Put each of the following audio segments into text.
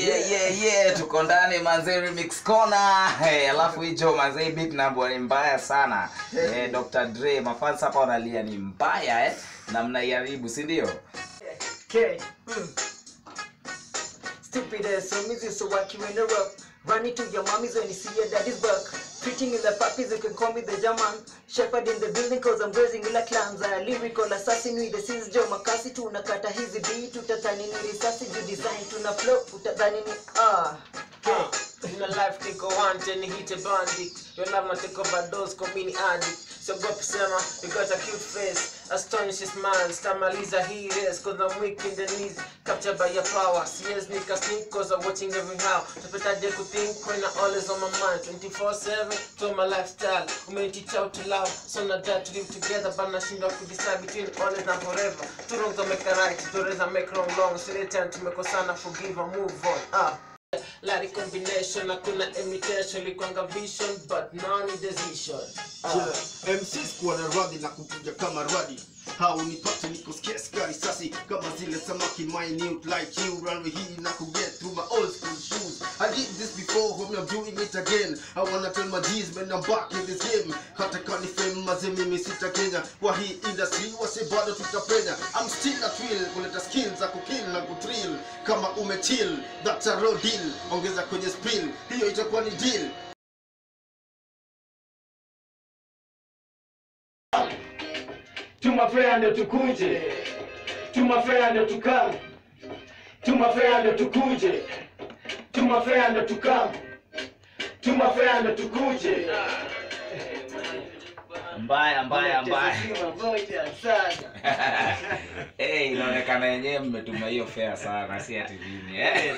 Yeah, yeah, yeah, tuko ndani manze remix corner. Hey, alafu hicho manze beat number ni mbaya sana. Eh, Dr. Dre mafans hapa wanalia ni mbaya eh na mnaiharibu, si ndio? Okay. Mm. Stupid ass so busy so what you interrupt. Running to your mommies when you see your daddy's work. Preaching in the puppies, you can call me the German. Shepherd in the building cause I'm raising ila clans. A lyrical assassin with the sins Joe Makasi. Tunakata hizi beat, utadhani ni risasi. You design tuna flow, utadhani ni ah. Uh, in a life take a one ten hit a bandit your love na take overdose kwa mini addict so go kusema you got a cute face astonishing smile stamaliza hii race cause I'm weak in the knees captured by your power CS nika sneak cause I'm watching every how tapetaje kuthink when I'm always on my mind 24/7 to my lifestyle umeniteach how to love so not that to live together but nashindwa kudecide between always na forever two wrongs don't make a right two wrongs don't make wrong long so the time tumekosana forgive and move on ah Lari combination hakuna imitation likwanga vision but none is decision Yeah. MC sikuwa na radhi na kukuja kama radi haunipate niko scarce kari sasi kama zile samaki minute like you runway hii na ku get through my old school shoes I did this before hope I'm doing it again I wanna tell my G's man I'm back in this game hata kani fame maze mimi sita Kenya kwa hii industry wase bado tutapenya I'm still a thrill kuleta skills za kukill na kutrill kama umechill that's a raw deal ongeza kwenye spill hiyo itakuwa ni deal tumafea ndo tukuje tumafea ndo tukam tumafea ndo tukuje tumafea ndo tukam tumafea ndo tukuje Mbaya mbaya mbaya. Moja sana. Eh, inaonekana yenyewe mmetuma hiyo fair sana, si ati nini eh?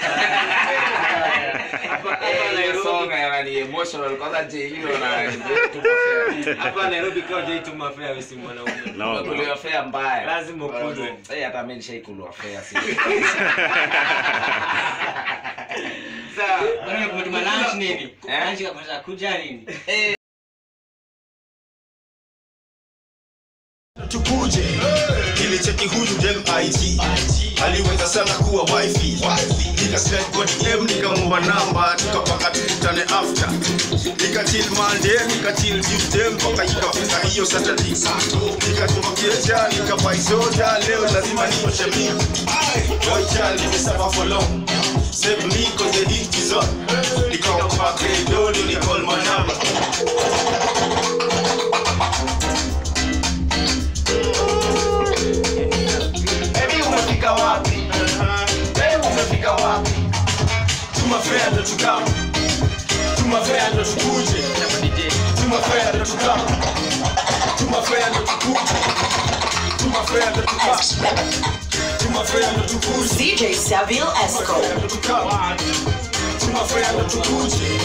Eh, hiyo song yanani emotional kwanza je hilo na tuma fair. hapa nairobi kaa jaituma fea wesi mwanaume Kuliwa fair mbaya. lazima ukulwe Eh, hata mimi nishaikulwa fair si. Bwana, kumetuma lunch nini Eh? lunch kapata kuja nini tukuje kilicheki huyu dem IG aliweza sana kuwa wifi nikaslide kwa DM nikamwomba namba tukapanga tukutane after nikachill Monday nikachill Tuesday mpaka ikafika hiyo Saturday nikatuma keja nikabai soda leo lazima nioshe mimi boy child nimesuffer for long save me cause the heat is on nikaomba credo ni call my number Baby umefika wapi? Baby umefika wapi? Tumafea ndo tukama. Tumafea ndo tukuje. Tumafea ndo tukama. Tumafea ndo tukuje. Tumafea ndo tukama. Tumafea ndo tukuje. DJ Saville Esco. Tumafea ndo tukama. Tumafea ndo tukuje.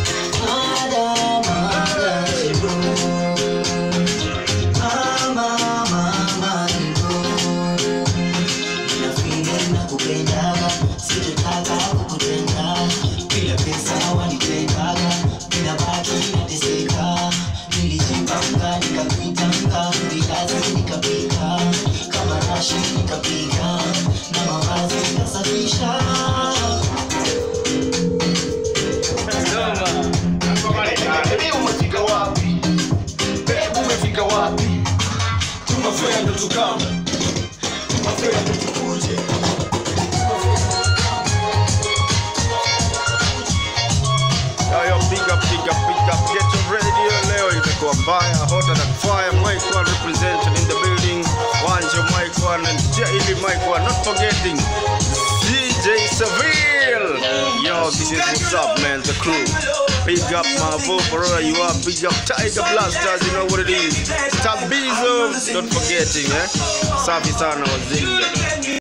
Baby umefika wapi? Baby umefika wapi? Tumafea ndo tukama. Tumafea ndo tukuje. Yo, yo, big up, big up, big up. Get your radio leo imekuwa mbaya, hotter than fire. Mike one represented in the building. Wanjo Mike one and Daily Mike one. Not forgetting DJ Seville. Yo, this is what's up, man. The crew. Big up Mavo, wherever you are. Big up Tiger Blasters, you know what it is. Tabizo, not forgetting, eh? Safi sana wazee.